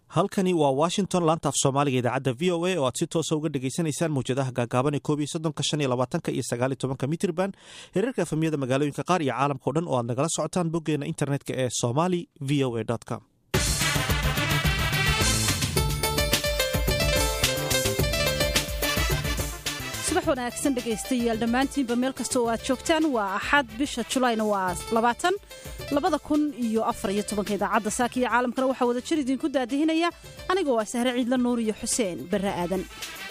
halkani waa washington laanta af soomaaliga idaacadda v o a oo aad si toosa uga dhegaysanaysaan mawjadaha gaagaaban ee koob iyo soddonka shan iyo labaatanka iyo sagaal iyo tobanka mitrban hereerka efamiyada magaalooyinka qaar iyo caalamka o dhan oo aad nagala socotaan boggeena internetka ee somali v o a com subax wanaagsan dhegaystayaal dhammaantiinba meel kasta oo aad joogtaan waa axad bisha julayna waa labaatan labada kun iyo afar iyo tobanka idaacadda saaka iyo caalamkana waxaa wada jir idinku daadihinaya aniga waa sahre ciidla nuur iyo xuseen barre aadan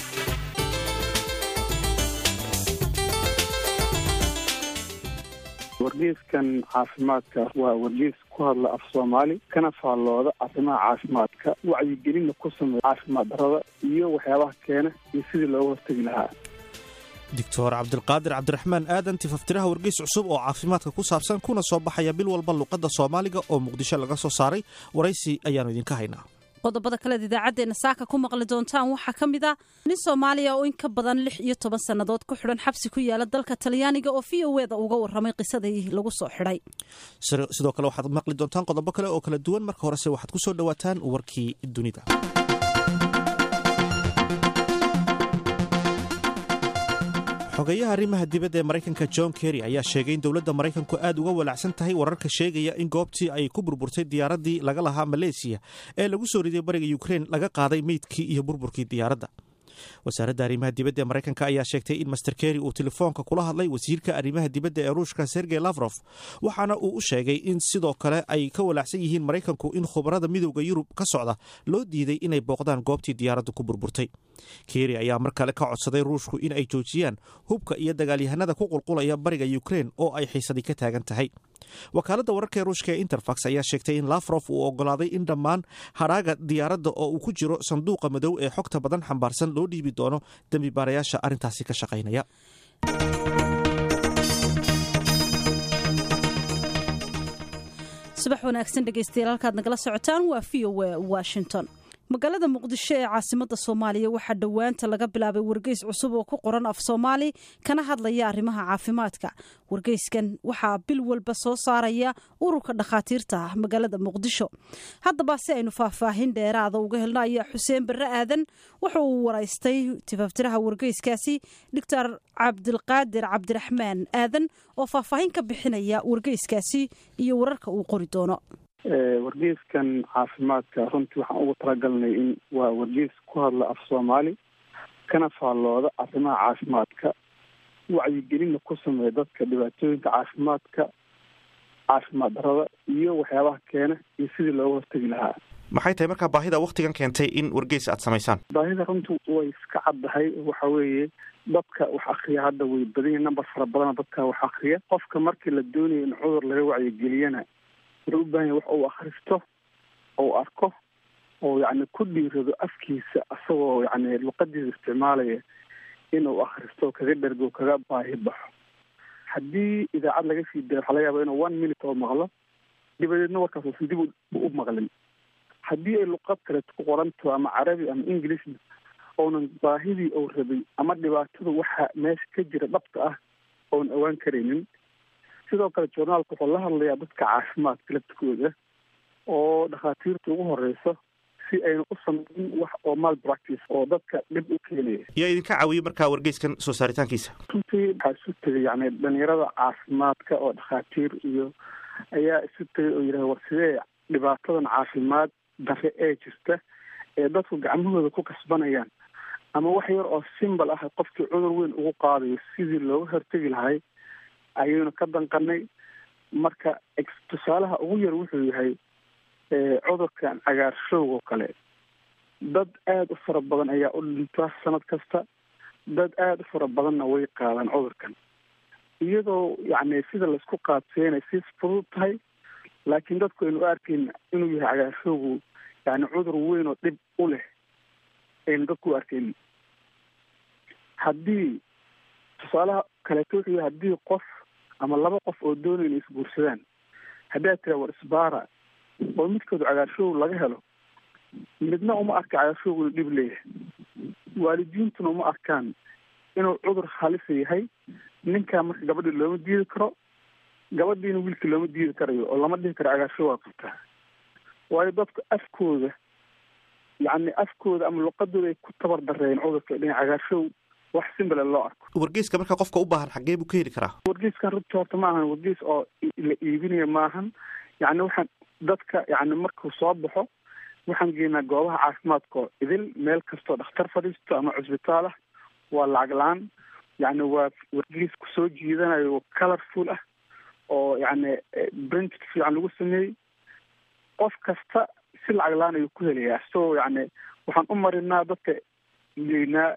wargeyskan caafimaadka waa wargeys ku hadla af soomaali kana faallooda arrimaha caafimaadka wacyigelinna ku sameeya caafimaad darada iyo waxyaabaha keena iyo sidii looga hortegi lahaa doctor cabdilqaadir cabdiraxmaan aadan tifaftiraha wargeys cusub oo caafimaadka ku saabsan kuna soo baxaya bil walba luqadda soomaaliga oo muqdisho laga soo saaray waraysi ayaannu idinka haynaa qodobada kaleed idaacaddeenna saaka ku maqli doontaan waxaa ka mid ah nin soomaaliya oo in ka badan lix iyo toban sannadood ku xidhan xabsi ku yaala dalka talyaaniga oo v o eda uga warramay qisadii lagu soo xidhay sidoo kale waxaad maqli doontaan qodobo kale oo kala duwan marka horese waxaad ku soo dhowaataan warkii dunida xogeyaha arrimaha dibadda ee maraykanka john kerry ayaa sheegay in dowladda maraykanku aad uga walaacsan tahay wararka sheegaya in goobtii ay ku burburtay diyaaraddii laga lahaa maleesiya ee lagu soo riday bariga ukrein laga qaaday meydkii iyo burburkii diyaaradda wasaaradda arrimaha dibadda ee maraykanka ayaa sheegtay in master kerry uu telefoonka kula hadlay wasiirka arrimaha dibadda ee ruushka sergey lafrof waxaana uu u sheegay in sidoo kale ay ka walaacsan yihiin maraykanku in khubarada midowda yurub ka socda loo diiday inay booqdaan goobtii diyaaraddu ku burburtay kerry ayaa mar kale ka codsaday ruushku in ay joojiyaan hubka iyo dagaalyahanada ku qulqulaya bariga ukrein oo ay xiisadii ka taagan tahay wakaaladda wararka ee ruushka ee interfax ayaa sheegtay in lafrof uu ogolaaday in dhammaan hadhaaga diyaaradda oo uu ku jiro sanduuqa madow ee xogta badan xambaarsan loo dhiibi doono dembi baarayaasha arrintaasi ka shaqaynaya subax wanaagsan dhegaystayaal halkaad nagala socotaan waa v o a washington magaalada muqdisho ee caasimada soomaaliya waxaa dhowaanta laga bilaabay wargeys cusub oo ku qoran af soomaali kana hadlaya arrimaha caafimaadka wargeyskan waxaa bil walba soo saaraya ururka dhakhaatiirta ah magaalada muqdisho haddaba si aynu faahfaahin dheeraada uga helno ayaa xuseen barre aadan wuxa uu waraystay tifaftiraha wargeyskaasi doctor cabdilqaadir cabdiraxmaan aadan oo faahfaahin ka bixinaya wargeyskaasi iyo wararka uu qori doono wargeyskan caafimaadka runtii waxaan ugu talagalnay in waa wargeys ku hadla af soomaali kana faallooda arrimaha caafimaadka wacyigelinna ku sameeya dadka dhibaatooyinka caafimaadka caafimaad darada iyo waxyaabaha keena iyo sidii looga hortegi lahaa maxay tahay markaa baahida waktigan keentay in wargeys aad samaysaan baahida runtii way iska caddahay waxa weeye dadka wax akriya hadda way badanya number fara badana dadka wax akriya qofka markii la doonayo in cudur laga wacyigeliyana wuxuu u bahan yahay wax uu akhristo ou arko oo yacni ku dhiirado afkiisa asagoo yacni luqadiisa isticmaalaya inuu akhristo kaga dhergo kaga baahi baxo haddii idaacad laga sii dayo waxaa laga yaaba inuu one minute oo maqlo dabadeedna warkaas uusan dib u maqlin haddii ay luqad kaleeto ku qoranto ama carabi ama englishna ounan baahidii ou rabay ama dhibaatada waxa meesha ka jira dhabta ah oon awaan karaynin sidoo kale journaalka wuxuu la hadlayaa dadka caafimaadka laftikooda oo dhakhaatiirta ugu horeyso si ayna u sameyn wax oo mal practice oo dadka dhib u keenaya yaa idinka caawiye markaa wargeyskan soo saaritaankiisa runtii waxaa isu tegay yani dhalinyarada caafimaadka oo dhakhaatiir iyo ayaa isu tegay oo yidhaha war sidee dhibaatadan caafimaad dare ee jirta ee dadku gacmahooda ku kasbanayaan ama wax yar oo simbal ah qofkii cudur weyn ugu qaadayo sidii looga hortegi lahay ayaynu ka danqanay marka tusaalaha ugu yar wuxuu yahay cudurkan cagaarshowgoo kale dad aada u fara badan ayaa u dhinta sanad kasta dad aada u fara badanna way qaadaan cudurkan iyadoo yacni sida laisku qaadseynay si fudud tahay laakiin dadku aynu u arkayn inuu yahay cagaarshowgu yani cudur weyn oo dhib u leh aynu dadku u arkayn haddii tusaalaha kaleeto wuxuu yahay haddii qof ama laba qof oo doonaya inay isguursadaan haddii aad tira war isbaara oo midkooda cagaarshow laga helo midna uma arka cagaarshow inuu dhib leeyahay waalidiintuna uma arkaan inuu cudur halisa yahay ninkaa marka gabadhii looma diidi karo gabadhiina wiilkii looma diidi karayo oo lama dhihi karo cagaarshow waa qabtaa waayo dadku afkooda yacni afkooda ama luqadooda ay ku tabar dareen cudurka dhinac cagaarshow wax simbale loo arko wargeyska marka qofka u baahan xaggee buu ka heli karaa wargeyskan runtii horta ma ahan wargeys oo la iibinayo maahan yacni waxaan dadka yacni markuu soo baxo waxaan geynaa goobaha caafimaadka oo idil meel kastoo dhakhtar fadhiisto ama cusbitaal ah waa lacag la-aan yacni waa wargeys kusoo jiidanayo oo colorful ah oo yacni brent fiican lagu sameeyey qof kasta si lacag la-aan ayuu ku helayaa isagoo yacni waxaan u marinaa dadka geynaa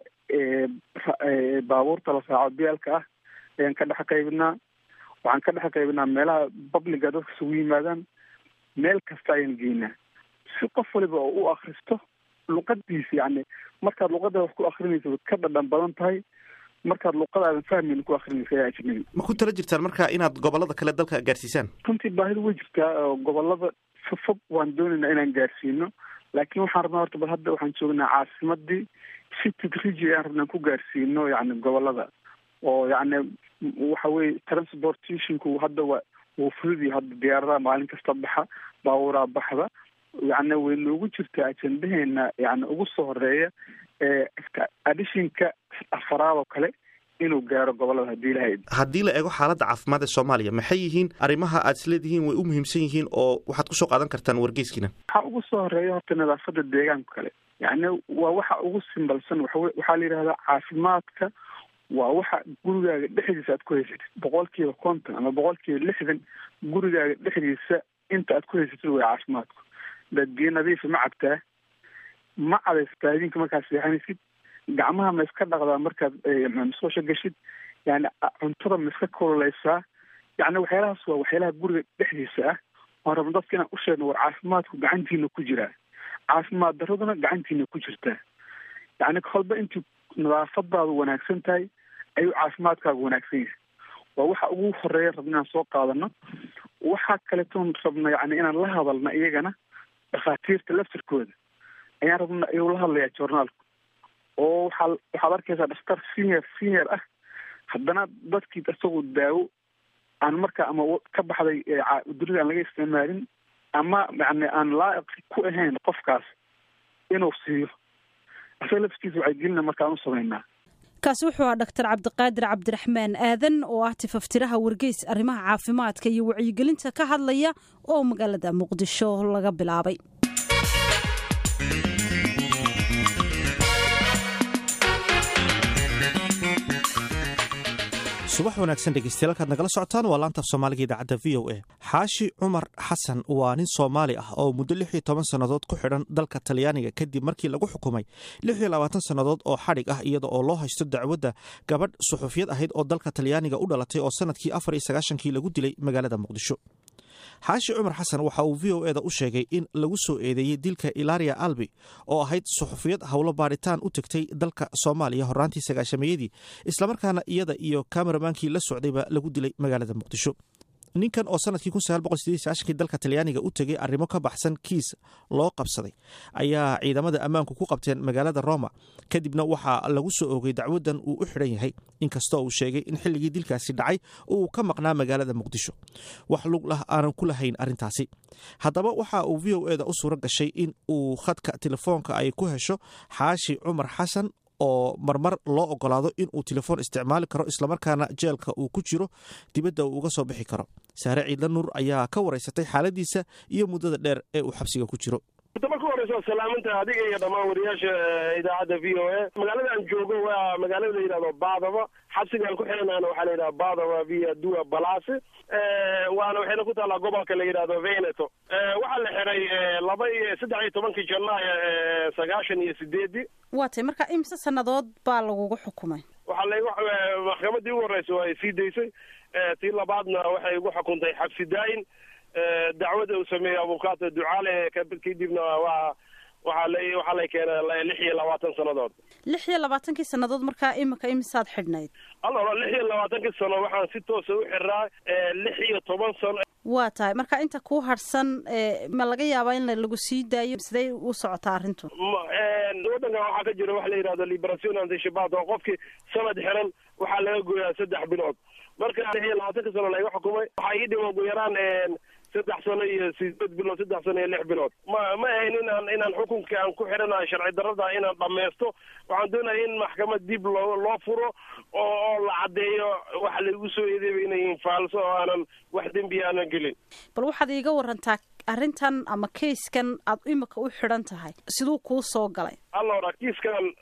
baabuurta la saaco biyaalka ah ayaan ka dhex qaybinaa waxaan ka dhex qaybinaa meelaha babliga dadka isugu yimaadaan meel kasta ayaan geynaa si qof waliba oo u akristo luqadiisa yacni markaad luqada wax ku akrinaysa way ka dhadhan badan tahay markaad luqadaadan fahmayna ku akrinaysa ayaa ajnabi ma ku tala jirtaan marka inaad gobolada kale dalka gaarsiisaan runtii baahida way jirtaa oo gobolada fofog waan doonaynaa inaan gaarsiino laakiin waxaan rabnaa horta bal hadda waxaan joognaa caasimadii si tidriji ayaan rabnaa ku gaarsiino yacni gobolada oo yacni waxa weye transportationku hadda waa wuu fududii hadda diyaaradaha maalin kasta baxa baabuuraa baxda yacni way noogu jirtaa ajendaheena yacni ugu soo horeeya adishinka afaraad oo kale inuu gaaro gobolada hadii ilahay haddii la eego xaaladda caafimaad ee soomaaliya maxay yihiin arrimaha aad isleedihiin way u muhiimsan yihiin oo waxaad kusoo qaadan kartaan wargeyskiina waxaa ugu soo horeeya horta nadaafada deegaanka kale yacni waa waxa ugu simbalsan waxa waxaa la yidhahdaa caafimaadka waa waxa gurigaaga dhexdiisa aad ku haysatid boqolkiiba konton ama boqolkiiba lixdan gurigaaga dhexdiisa inta aad ku haysatid way caafimaadku daad biyo nadiifa ma cabtaa ma cadaysataa habeenka markaad seexanaysid gacmaha ma iska dhaqdaa markaad musqusha gashid yani cuntada ma iska kululeysaa yani waxyaalahaas waa waxyaalaha guriga dhexdiisa ah oon rabno dadka inaan u sheegno war caafimaadku gacantiina ku jiraa caafimaad daraduna gacantiina ku jirtaa yani kolba intii nadaafadaadu wanaagsan tahay ayuu caafimaadkaagu wanaagsan yahay waa waxa ugu horeeya rabna inaan soo qaadano waxaa kaletoon rabna yani inaan la hadalna iyagana dhakhaatiirta laftirkooda ayaan rabna ayuu la hadlayaa journaalku oo waxaa waxaad arkaysaa dhakhtar senior senior ah haddana dadkii isagu daawo aan marka ama ka baxday dunida aan laga isticmaalin ama yani aan laa'iq ku ahayn qofkaas inuu siiyo isaga laftiisa waxay gelina markaan u samaynaa kaasi wuxuu ahaa dhaktar cabdiqaadir cabdiraxmaan aadan oo ah tifaftiraha wargeys arrimaha caafimaadka iyo wacyigelinta ka hadlaya oo magaalada muqdisho laga bilaabay subax wanaagsan dhegeystayaal kaad nagala socotaan waa laanta af soomaaliga idaacadda v o a xaashi cumar xasan waa nin soomaali ah oo muddo lix iyo toban sannadood ku xidhan dalka talyaaniga kadib markii lagu xukumay lix iyo labaatan sannadood oo xadhig ah iyada oo loo haysto dacwadda gabadh suxufiyad ahayd oo dalka talyaaniga u dhalatay oo sanadkii afar iyo sagaashankii lagu dilay magaalada muqdisho xaashi cumar xasan waxa uu v o eda u sheegay in lagu soo eedeeyey dilka ilaria albi oo ahayd suxufiyad howlo baadhitaan u tegtay dalka soomaaliya horaantii sagaashameeyadii islamarkaana iyada iyo kameramaankii la socdayba lagu dilay magaalada muqdisho ninkan oo sanadkii kii dalka talyaaniga u tegay arrimo ka baxsan kiis loo qabsaday ayaa ciidamada ammaanku ku qabteen magaalada roma kadibna waxaa lagu soo oogay dacwadan uu u xidhan yahay inkastoo uu sheegay in xilligii dilkaasi dhacay uu ka maqnaa magaalada muqdisho wax lug lah aanan ku lahayn arrintaasi haddaba waxa uu v o eda u suuro gashay in uu khadka telefoonka ay ku hesho xaashi cumar xasan oo marmar loo ogolaado in uu telefoon isticmaali karo islamarkaana jeelka uu ku jiro dibadda uu uga soo bixi karo saare ciidla nuur ayaa ka waraysatay xaaladiisa iyo muddada dheer ee uu xabsiga ku jiro marka horeysa salaaminta adiga iyo dhammaan wariyaasha idaacadda v o a magaalada aan joogo waa magaalada la yidhahdo baadaba xabsigaan ku xiranaana waxaa la yidhahda baadaba via dua balasi waana waxayna ku taallaa gobolka la yidhahdo veneto waxaa la xiray laba iyo saddex iyo tobankii janaayo sagaashan iyo sideedii waa tay marka imse sannadood baa lagugu xukumay waxaa laygu maxkamadii ugu horreysa waa ay sii daysay tii labaadna waxay igu xukuntay xabsi daayin dacwada uu sameeyey abukaata ducaale kadibna waa waxaa la waxaa lay keenay lix iyo labaatan sannadood lix iyo labaatankii sannadood markaa imika imisaad xidhnayd allo lix iyo labaatankii sano waxaan si toosa u xiraa lix iyo toban sano waa tahay marka inta kuu harsan ma laga yaabaa in lagu sii daayo sidee u socotaa arrintu waddankan waxaa ka jira waxa la yidhahdo liberation antishabat oo qofkii sanad xiran waxaa laga gooyaa saddex bilood marka lix iyo labaatanka sano layga xukumay waxaa ii dhima ugu yaraan saddex sano iyo sideed bilood saddex sano iyo lix bilood ma ma ahayn inaan inaan xukunka aan ku xidhanayo sharci darrada inaan dhammaysto waxaan doonaya in maxkamad dib loo loo furo oo oo la caddeeyo waxa laigu soo eedeeba inay yihiin faalso oo aanan wax dembi aanan gelin bal waxaad iiga warantaa arrintan ama kayskan aad imika u xidhan tahay siduu kuu soo galay allora kiiskan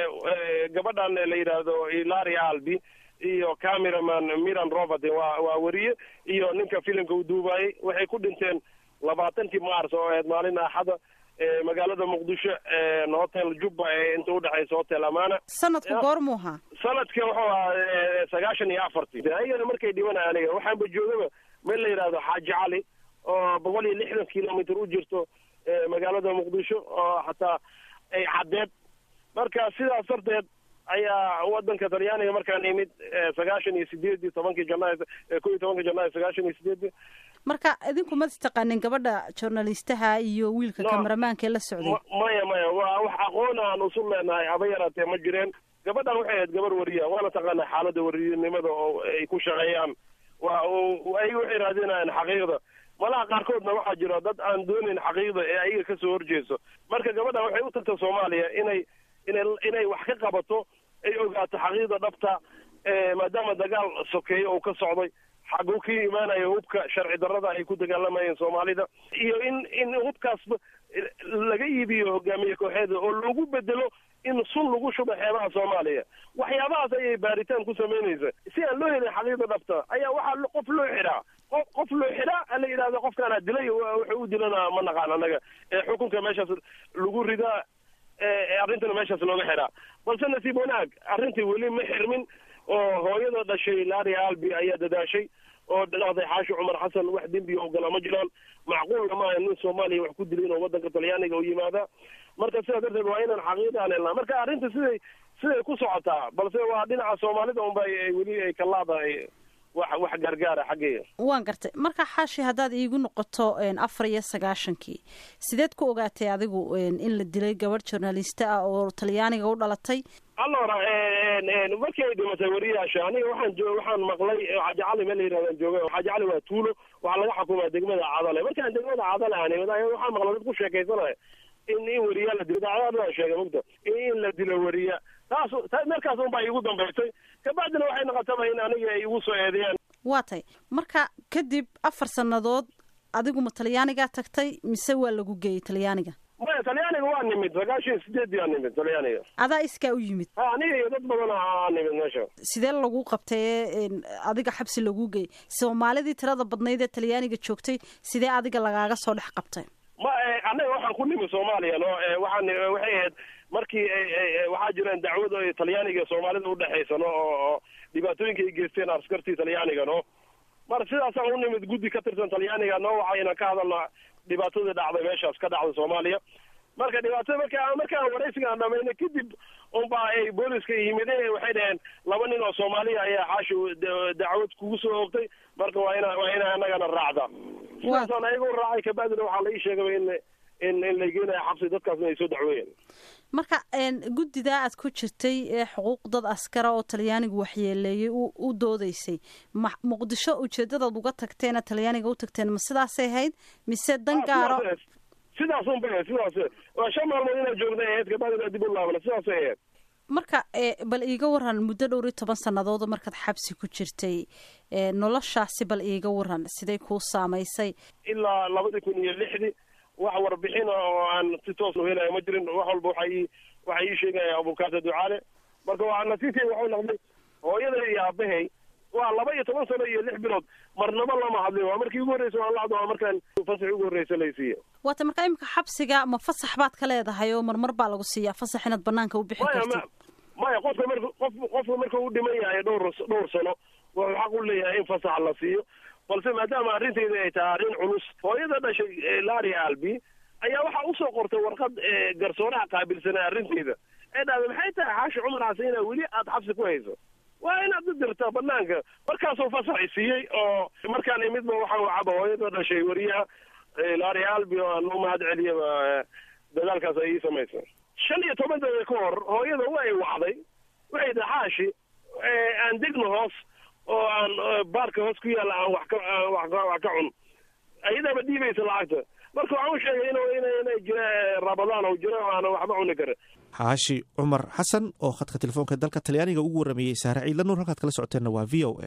gabadhan la yidhaahdo ilari albi iyo cameraman miran robert waa waa weriye iyo ninka filimka u duubayay waxay ku dhinteen labaatankii mars oo ahayd maalin axada magaalada muqdisho hotel jubba ee inta udhexaysa hotel amana sanadku goormuu ahaa sanadka wuxuu ahaa sagaashan iyo afartii ayagana markay dhibanay aniga waxaanba joogaba meel la yidhahdo xaaji cali oo boqol iyo lixdan kilomitr u jirto magaalada muqdisho oo hataa ay caddeed marka sidaas darteed ayaa wadanka talyaaniga markaan imid sagaashan iyo sideedii tobankii janaayo ko iyo tobankii janaayo sagaashan iyo sideedii marka idinku ma istaqaanin gabadha journalistaha iyo wiilka kameramaanka ee la socday maya maya waa wax aqoon aan usul leenahay haba yaraatee ma jireen gabadhan waxay ahayd gabar wariya waana taqaanaa xaalada wariyanimada oo ay ku shaqeeyaan waa ay waxay raadinayaan xaqiiqda malaha qaarkoodna waxaa jira dad aan doonayn xaqiiqda ee ayaga kasoo horjeeso marka gabadhan waxay u tagta soomaaliya inay inay inay wax ka qabato ay ogaato xaqiiqda dhabta maadaama dagaal sokeeyo uu ka socday xaguu ka imaanayo hubka sharci darrada ay ku dagaalamayeen soomaalida iyo in in hubkaasba laga iibiyo hogaamiye kooxeeda oo lagu bedelo in sun lagu shubo xeebaha soomaaliya waxyaabahaas ayay baaritaan ku samaynaysa si aan loo helin xaqiiqda dhabta ayaa waxaa qof loo xidhaa qof qof loo xidhaa la yidhahdo qofkaana dilay wuxuu u dilana ma naqaan anaga xukunka meeshaas lagu ridaa arrintana meeshaas looga xidhaa balse nasiib wanaag arrintii weli ma xirmin oo hooyada dhashay lari albi ayaa dadaashay oo dhaqday xaashi cumar xasan wax dembiga ogolaa ma jiraan macquulna maaha nin soomaaliya wax ku dilay inuu wadanka talyaaniga u yimaada marka sidaa darteed waa inaan xaqiiqaan helnaa marka arrinta siday siday ku socotaa balse waa dhinaca soomaalida unba weli ay ka laadahay wax wax gargaara xaggeeya waan gartay marka xaashi haddaad iigu noqoto afar iyo sagaashankii sideed ku ogaatay adigu in la dilay gabadh journalista ah oo talyaaniga u dhalatay allora markii ay dhimatay wariyaasha aniga waxaan jo waxaan maqlay xaaji cali meel la yirahdan jooga xaaji cali waa tuulo waxaa laga xukumaa degmada cadale markaan degmada cadale aan imid waxaan maqlay dad ku sheekaysanaya in in weriya la dilo daacadaan sheegay mugta in la dilo weriya taas markaas un baa iigu dambaysay kabacdina waxay noqotaba in aniga ay igu soo eedeeyaan waa tay marka kadib afar sannadood adigu ma talyaanigaa tagtay mise waa lagu geeyey talyaaniga maya talyaaniga waa nimid sagaashan sideedii aa nimid talyaaniga adaa iskaa u yimid ha aniga iyo dad badan aa nimid meesha sidee lagu qabtay ee adiga xabsi lagu geeyey soomaalidii tirada badnayd ee talyaaniga joogtay sidee adiga lagaaga soo dhex qabtay ma annaga waxaan ku nimi soomaaliya no waxaan waxay ahayd markii waxaa jireen dacwad o talyaaniga iyo soomaalida udhexaysa no oo dhibaatooyinka ay geysteen askartii talyaaniga no mar sidaasaan u nimid guddi ka tirsan talyaaniga no waxayna ka hadalna dhibaatadii dhacday meeshaas ka dhacday soomaaliya marka dhibaatada marka markaan waraysigaan dhamayna kadib unbaa ay booliska yimideen waxay dhaheen laba nin oo soomaaliya ayaa xaashi dacwad kugu soo oogtay marka waa ina waa ina anagana raacda sidaasaan ayaga u raacay kabacdina waxaa la ii sheegaba in in in la geenaya xabsi dadkaasna ay soo dacweeyeen marka guddidaa aad ku jirtay ee xuquuq dad askara oo talyaanigu waxyeeleeyey u doodeysay ma muqdisho ujeedadaad uga tagteena talyaaniga u tagteen ma sidaasay ahayd mise dan gaaro sidaas un bay sidaas waa shan maalmood inaad joogday ahayd kabacdina dib u laabana sidaasay ahayd marka bal iiga waran muddo dhowr iyo toban sannadood markaad xabsi ku jirtay noloshaasi bal iiga waran siday kuu saamaysay ilaa labadii kun iyo lixdii wax warbixin oo aan si toos u helaya ma jirin wax walba waxa ii waxa ii sheegaya abukaata ducaale marka waa nasiibkay waxuu noqday hooyada iyo aabahay waa laba iyo toban sano iyo lix bilood marnaba lama hadlin waa markii ugu horreysa waan la hadlo waa markaan fasax ugu horreysa laysiiya waata marka imika xabsiga ma fasax baad ka leedahay oo marmar baa lagu siiyaa fasax inaad banaanka u bixi kartid maya qofka marka qof qofka marka u dhiman yahay dhowr dhowr sano wuxuu xaq u leeyahay in fasax la siiyo balse maadaama arrinteyda ay tahay arrin culus hooyada dhashay lari albi ayaa waxaa usoo qortay warqad garsooraha qaabilsanaa arrinteyda ee dhahda maxay tahay xaashi cumar xasan inaa weli aada xabsi ku hayso waa inaad u dirtaa banaanka markaasuu fasaxi siiyey oo markaan imidba waxaan wacaba hooyada dhashay wariyaha lari albi oo aan u mahad celiyaba dadaalkaas ay ii samaysay shan iyo toban daqiiqa ka hor hooyada wa ay wacday waxay tahay xaashi aan degno hoos oo aan baarka hoos ku yaalla aan wax ka wax ka wax ka cun ayadaaba dhiibaysa lacagta marka waxaan u sheegay inu inay jira rabadaan oo jiro aana waxba cuni karin xaashi cumar xasan oo khadka telefoonka dalka talyaaniga ugu warrameeyey saare ciidla nuur halkaad kala socoteenna waa v o a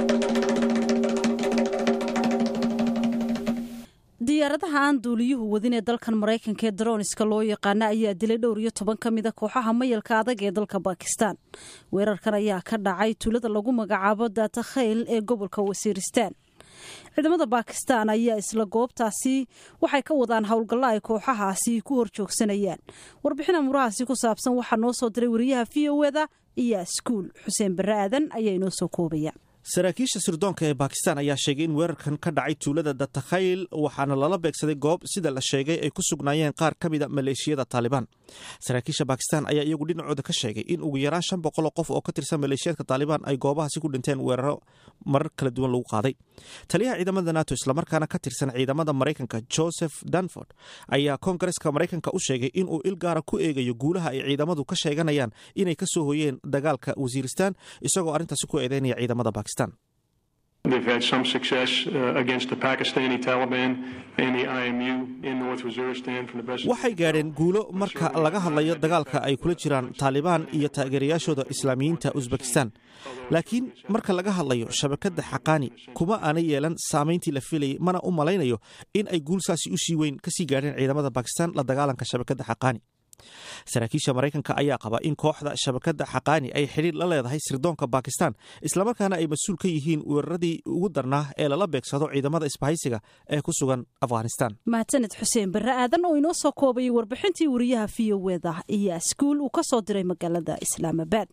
diyaaradaha aan duuliyuhu wadin ee dalkan maraykanka ee daroniska loo yaqaana ayaa dilay dhowr iyo toban ka mid a kooxaha mayalka adag ee dalka bakistan weerarkan ayaa ka dhacay tuulada lagu magacaabo daata khayl ee gobolka wasiiristaan ciidamada bakistan ayaa isla goobtaasi waxay ka wadaan howlgallo ay kooxahaasi ku hor joogsanayaan warbixin amurahaasi ku saabsan waxaa noo soo diray wariyaha v o eda iyo iskuul xuseen barre aadan ayaa inoo soo koobaya saraakiisha sirdoonka ee bakistan ayaa sheegay in weerarkan ka dhacay tuulada datakhayl waxaana lala beegsaday goob sida la sheegay ay ku sugnaayeen qaar ka mida maleeshiyada taalibaan saraakiisha bakistan ayaa iyagu dhinacooda ka sheegay in ugu yaraan shan boqoloo qof oo ka tirsan maleeshiyaadka taalibaan ay goobahaasi ku dhinteen weeraro marar kala duwan lagu qaaday taliyaha ciidamada nato islamarkaana ka tirsan ciidamada maraykanka joseph danford ayaa koongareska maraykanka u sheegay inuu il gaara ku eegayo guulaha ay ciidamadu ka sheeganayaan inay ka soo hoyeen dagaalka wasiiristaan isagoo arrintaasi ku eedeynaya ciidamada bakistan They've had some success uh, against the Pakistani Taliban and the IMU in North Waziristan from the best. waxay gaadheen guulo marka laga hadlayo dagaalka ay kula jiraan taalibaan iyo taageerayaashooda islaamiyiinta usbekistan laakiin marka laga hadlayo shabakadda xaqaani kuma aanay yeelan saamayntii la filayay mana u malaynayo in ay guulsaasi u sii weyn kasii gaadheen ciidamada bakistan la dagaalanka shabakadda xaqaani saraakiisha maraykanka ayaa qaba in kooxda shabakadda xaqaani ay xidhiir la leedahay sirdoonka bakistan islamarkaana ay mas-uul ka yihiin weeraradii ugu darnaa ee lala beegsado ciidamada isbahaysiga ee ku sugan afghanistan mahadsaned xuseen barre aadan oo inoo soo koobayay warbixintii wariyaha v o eda iyo iskuul uu ka soo diray magaalada islaamabad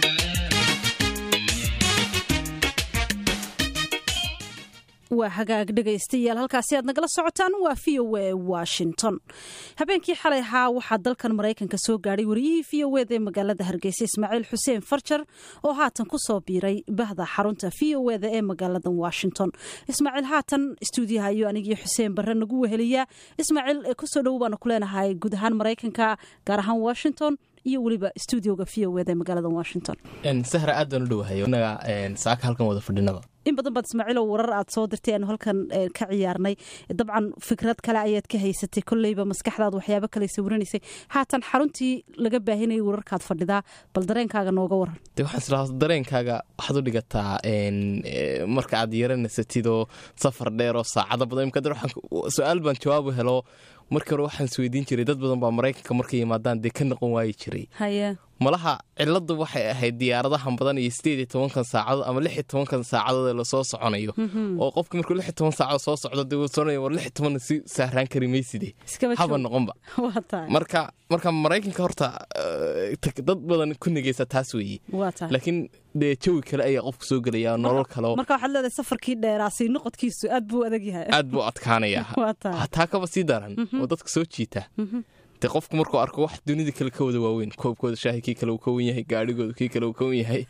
waa hagaag dhegaystayaal halkaasi aad nagala socotaan waa v o a washington habeenkii xalay ahaa waxaa dalkan maraykanka soo gaadhay wariyihii v o eda ee magaalada hargeysa ismaaciil xuseen farjar oo haatan ku soo biiray bahda xarunta v o eda ee magaalada washington ismaaciil haatan stuudiyaha iyo anigii xuseen barre nagu weheliya ismaaciil kusoo dhowo baanu ku leenahay guud ahaan maraykanka gaar ahaan washington iyo weliba stuudioga v o eda ee magaalada washington sahra aad baan u dhowahay inaga saaka halkan wada fadhinaba in badan baad ismaaciilow warar aad soo dirtay aanu halkan ka ciyaarnay dabcan fikrad kale ayaad ka haysatay kolleyba maskaxdaad waxyaabo kale sawiranaysay haatan xaruntii laga baahinayay wararkaad fadhidaa bal dareenkaaga nooga waran de waxaan islaa dareenkaaga waxaad u dhigataa marka aad yaranasatidoo safar dheer oo saacado badan imka su-aal baan jawaabu helo markii hore waxaan isweydiin jiray dad badan baa maraykanka markay yimaadaan dee ka noqon waayi jiray haye malaha ciladu waxay ahayd diyaaradahan badan iyo sideed iyo tobankan saacadood ama lix iyo tobankan saacadood ee lasoo soconayo oo qofki markuu lix iyo toban saacadood soo socdo dee wuu soonaya war lix iyo tobanna si sahraan kari mayside haba noqonba marka marka maraykanka horta dad badan ku negeysa taas weeye laakiin dee jawi kale ayaa qofku soo gelaya nolol kaleo marka waxaad leedahay safarkii dheeraasi noqodkiisu aad buu adag yahay aad buu adkaanayaa hataa kaba sii daran oo dadka soo jiita de qofku markuu arko wax dunida kale ka wada waaweyn koobkooda shaahi kii kale uu ka wen yahay gaarhigooda kii kale uu ka wen yahay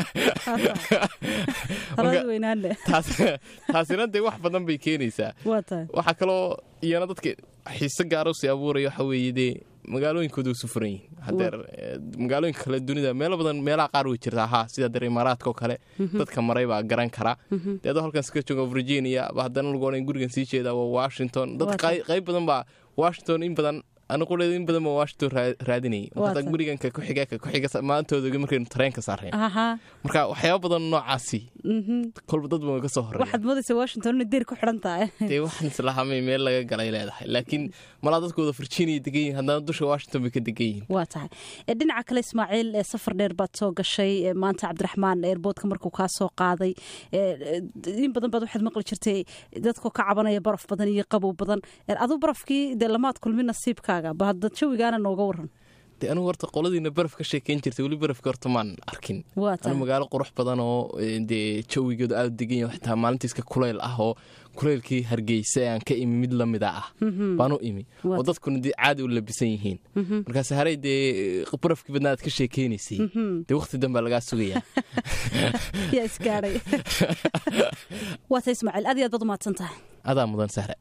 taasina dee wax badan bay keenaysaa waxaa kaloo iyana dadka xiise gaaro si abuuraya waxa weeye dee magaalooyinkooda u sufuran yihin hadeer magaalooyinka kale dunida meelo badan meelaha qaar way jirtaa haa sida deer imaaraadka oo kale dadka maray baa garan kara dee adoo halkan iska jooga virginia ba haddana lagu odhan gurigan sii jeedaa waa washington dad qayb badan baa washington in badan aniquleed in badan baa washington raadinayay markaata guriganka kuxiga ka kuxiga maantooda markaynu tareenka saareen marka waxyaaba badan noocaasi kolba dad baan ka soo horey waxaad moodaysa washington inay deer ku xidhan tahay dee waxaan islahamay meel laga galay leedahay laakiin malaa dadkooda virginia degan yihin haddana dusha washington bay ka degan yihin waa tahay dhinaca kale ismaaciil safar dheer baad soo gashay maanta cabdiraxmaan eerboodka markuu kaa soo qaaday in badan baad waxaad maqli jirtay dadkoo ka cabanaya baraf badan iyo qabow badan aduu barafkii dee lamaad kulmin nasiibkaaga bahadda jawigaana nooga waran de anugu horta qoladiina baraf ka sheekeyn jirtay weli barafka horta maan arkin anu magaalo qurux badan oo dee jawigooda aada degan yahay xitaa maalintiiska kuleyl ah oo kuleylkii hargeysa aan ka imi mid lamida ah baan u imi oo dadkuna dee caadi u labisan yihiin markaas haray dee barafkii badna aad ka sheekeynaysay dee waqti danbaa lagaa sugayaa yaa isgaadhay waa tay ismaaciil aad iyo aad baad umahadsan tahay adaa mudan sahre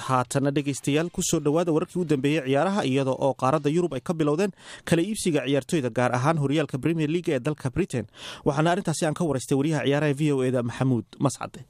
haatana dhegaystayaal kusoo dhowaada wararkii u dambeeyey ciyaaraha iyada oo qaaradda yurub ay ka bilowdeen kala iibsiga ciyaartoyda gaar ahaan horyaalka premier leaga ee dalka britain waxaana arrintaasi aan ka waraystay wariyaha ciyaaraha v o eda maxamuud mascade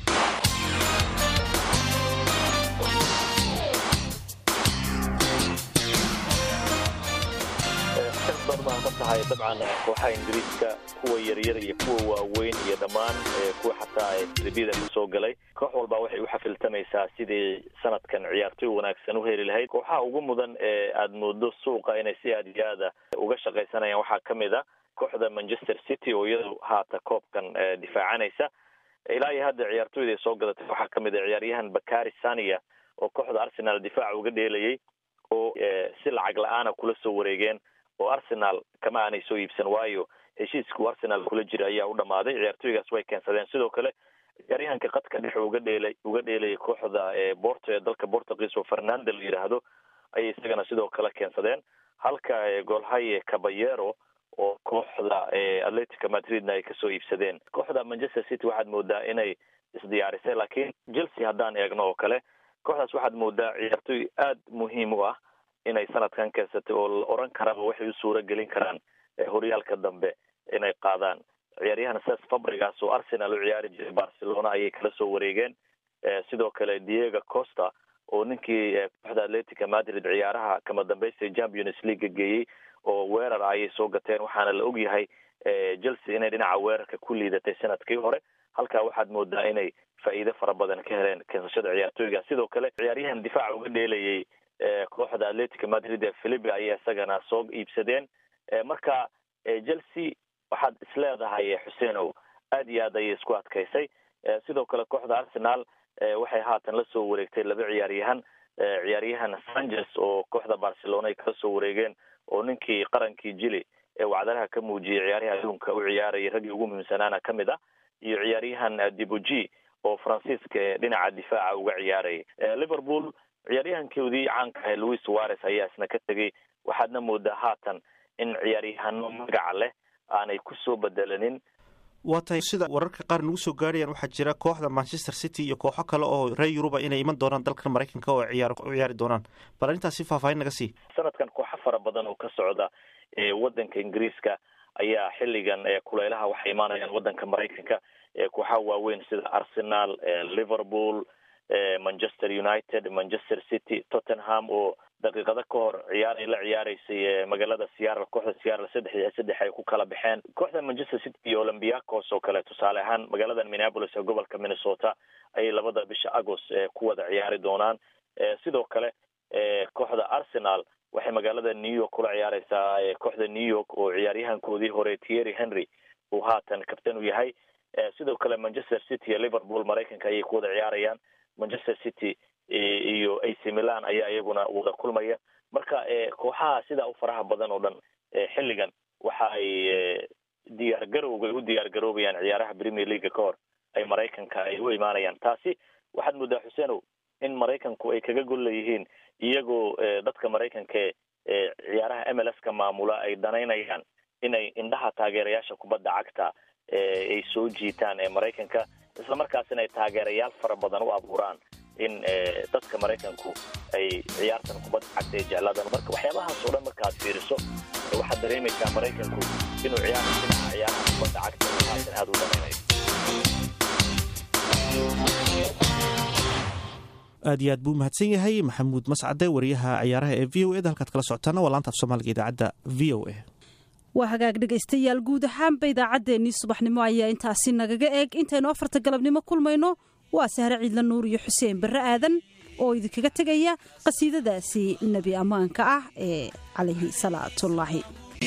tahay dabcan kooxaha ingiriiska kuwa yaryar iyo kuwa waaweyn iyo dhammaan kuwa xataa tribiyada kasoo galay koox walba waxay u xafiltamaysaa sidii sanadkan ciyaartoy wanaagsan u heli lahayd kooxaha ugu mudan ee aada moodo suuqa inay si aad iyo aada uga shaqaysanayaan waxaa ka mid a kooxda manchester city oo iyadu haata koobkan difaacanaysa ilaa iyo hadda ciyaartoyda ay soo gadatay waxaa ka mid a ciyaaryahan bakari sania oo kooxda arsenal difaaca uga dheelayay oo si lacag la-aana kula soo wareegeen oo arsenal kama aanay soo iibsan waayo heshiiskuu arsenal kula jira ayaa u dhamaaday ciyaartooygaas way keensadeen sidoo kale ciyaaryahanka qadka dhexe uga dheelay uga dheelayay kooxda borto ee dalka portugiis oo fernando la yidhaahdo ayay isagana sidoo kale keensadeen halka golhaye caballero oo kooxda atletica madridna ay kasoo iibsadeen kooxda manchester city waxaad moodaa inay isdiyaarisay laakiin chelsea haddaan eegno oo kale kooxdaas waxaad moodaa ciyaartooy aada muhiim u ah inay sanadkan keensatay oo la oran karaba waxay u suura gelin karaan horyaalka dambe inay qaadaan ciyaaryahan ses fabrigas oo arsenal u ciyaari jiray barcelona ayay kala soo wareegeen sidoo kale diego costa oo ninkii kooxda atletica madrid ciyaaraha kama dambaysta champions league geeyey oo weerar ayay soo gateen waxaana la ogyahay chelsea inay dhinaca weerarka ku liidatay sanadkii hore halkaa waxaad moodaa inay faa'iido fara badan ka heleen keensashada ciyaartooyga sidoo kale ciyaaryahan difaaca uga dheelayay kooxda atletica madrid ee philipi ayay isagana soo iibsadeen marka chelsea waxaad isleedahay xuseenow aad iyo aad ayay isku adkaysay sidoo kale kooxda arsenal waxay haatan la soo wareegtay laba ciyaaryahan ciyaaryahan sanchez oo kooxda barcelona ay kala soo wareegeen oo ninkii qarankii jili ee wacdaraha ka muujiyay ciyaaryaha adduunka u ciyaarayay raggii ugu muhiimsanaana ka mid ah iyo ciyaaryahan dibogi oo faransiiska ee dhinaca difaaca uga ciyaarayay liverpool ciyaaryahankoodii caanka ahe louis suarez ayaa isna ka tegay waxaadna moodaa haatan in ciyaaryahano magaca leh aanay kusoo bedelanin waa tahay sida wararka qaar nagu soo gaarayaan waxaa jira kooxda manchester city iyo kooxo kale oo reer yuruba inay iman doonaan dalkan maraykanka oo ciyaar u ciyaari doonaan bal arrintaasi faahfaahin naga sii sanadkan kooxo fara badan oo ka socda ewaddanka ingiriiska ayaa xilligan kuleylaha waxay imaanayaan waddanka maraykanka kooxaha waaweyn sida arsenal liverpool manchester united manchester city tottenham oo daqiiqado ka hor ciyaar ay la ciyaareysay magaalada seattle kooxda seattle saddex iyo saddex ay ku kala baxeen kooxda manchester city iyo olympiacos oo kale tusaale ahaan magaalada minneapolis ee gobolka minnesota ayay labada bisha agost ku wada ciyaari doonaan sidoo kale kooxda arsenal waxay magaalada new york kula ciyaareysaa kooxda new york oo ciyaaryahankoodii hore thierry henry uu haatan kabtan u yahay sidoo kale manchester city iyo liverpool maraykanka ayay ku wada ciyaarayaan manchester city iyo ac milan ayaa iyaguna wada kulmaya marka kooxaha sidaa u faraha badan oo dhan xilligan waxa ay diyaar garowga ay u diyaar garoobayaan ciyaaraha premier leaga ka hor ay maraykanka ay u imaanayaan taasi waxaad moodaa xuseenow in maraykanku ay kaga gol leeyihiin iyagoo dadka maraykanka ee ciyaaraha m l s ka maamula ay danaynayaan inay indhaha taageerayaasha kubadda cagta ay soo jiitaan ee maraykanka isla markaasina ay taageerayaal fara badan u abuuraan in dadka maraykanku ay ciyaartan kubadda cagta ay jeclaadaan marka waxyaabahaas oo dhan markaaad fiiriso waxaad dareemaysaa maraykanku inuu ciyaara dhinaca ciyaaraha kubadda cagta haatan aada u danaynayo aad iyo aad buu mahadsan yahay maxamuud mascade wariyaha ciyaaraha ee v o eda halkaad kala socotaana waa laanta af soomaaliga idaacadda v o a waa hagaag dhegaystayaal guud ahaanba idaacaddeenii subaxnimo ayaa intaasi nagaga eeg intaynu afarta galabnimo kulmayno waa sahre ciidla nuur iyo xuseen barre aadan oo idinkaga tegaya qasiidadaasi nebi ammaanka ah ee calayhi salaatullaahi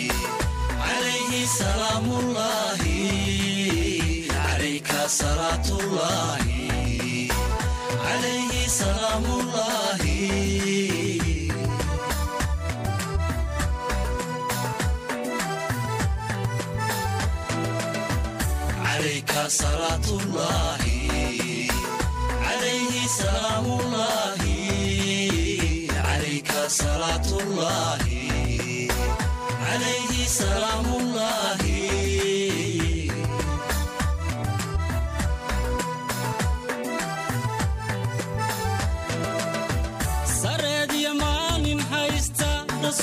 صلاة الله عليه سلام الله عليك صلاة الله عليه سلام الله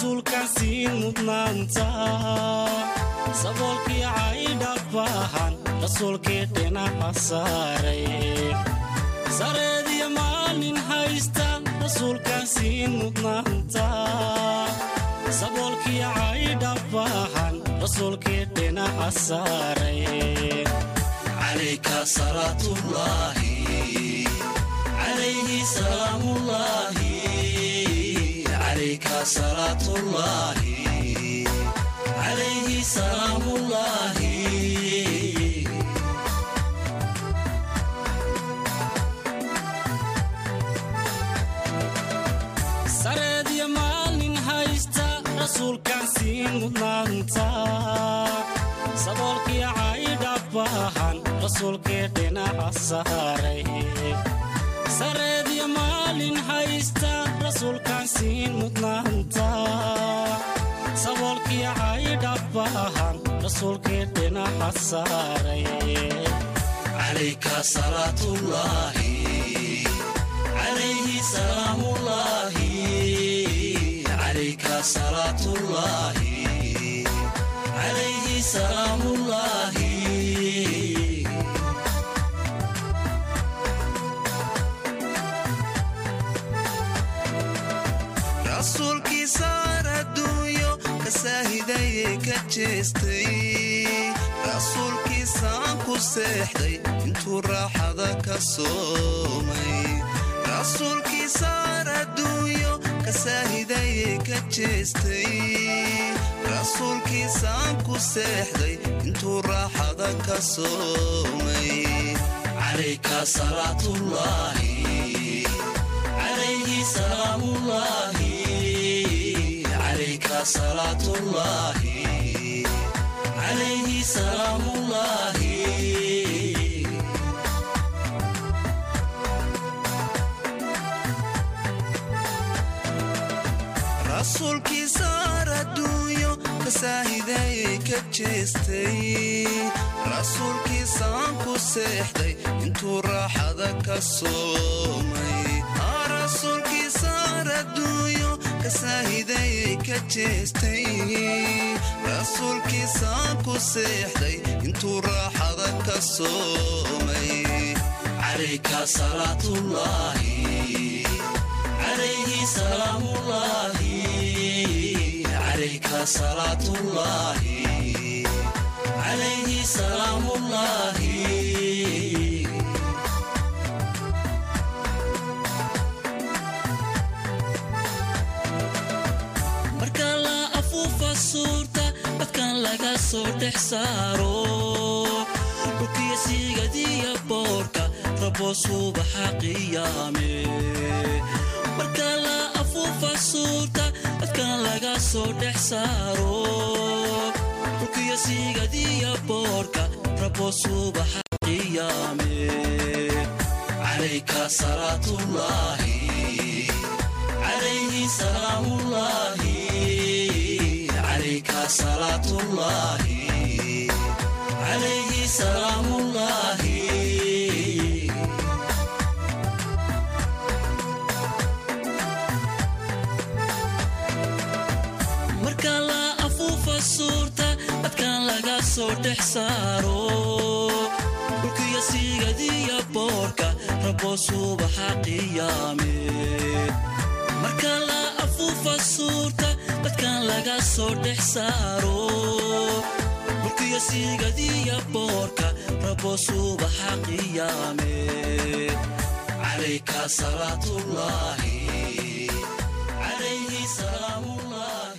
rasuulkan siin mudnaanta saboolkii caydhabahan rasuulkii dhinaca saaray sareediyo maalin haysta rasuulkan siin mudnaanta saboolkii caydhabahan rasuulkii dhinaca saaray عليك صلاة الله عليه سلام الله عليك صلاة الله عليه سلام الله sareediyo maalin haysta rasuulkan siin mudnaanta saboolkii caydhabahan rasuulkii dhinaca saaray sareediyo maalin haysta rasuulkan siin mudnaanta saboolkii caydhabahan rasuulkii dhinaca saaray عليك صلاة الله عليه سلام الله عليك صلاة الله عليه سلام الله rasuulkiisaar adduunyo ka saahidayee ka jeestay rasuulkiisaan ku seexday intuu raaxada ka soomay rasuulkiisaar adduunyo ka saahidayee ka jeestay rasuulkiisaan ku seexday intuu raaxada ka soomay عليك صلاة الله عليه سلام الله عليك صلاة الله عليه سلام الله rasuulkiisaar adduunyo ka saahidayee ka jeestay rasuulkiisaan ku seexday intuu raaxada ka soomay rasuulkiisaar adduunyo ka saahidayee ka jeestay rasuulkiisaan ku seexday intuu raaxada ka soomay عليك صلاة الله عليه سلام الله عليك صلاة الله عليه سلام الله marka la afuufa suurta dadkan laga soo dhex saaro dhulkiyo siigadiya boorka rabo subaxa qiyaame marka la afuufa suurta dadkan laga soo dhex saaro dhulkiyo siigadiya boorka rabo subaxa qiyaame عليك صلاة الله عليه سلام الله عليك صلاة الله عليه سلام الله marka la afuufa suurta dadkan laga soo dhex saaro dhulkiyo siigadiya boorka rabo subaxa qiyaame marka la afuufa suurta dadkan laga soo dhex saaro dhulkiyo siigadiya boorka rabo subaxa qiyaame عليك صلاة الله عليه سلام الله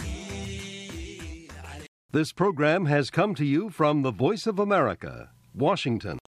This program has come to you from the Voice of America, Washington.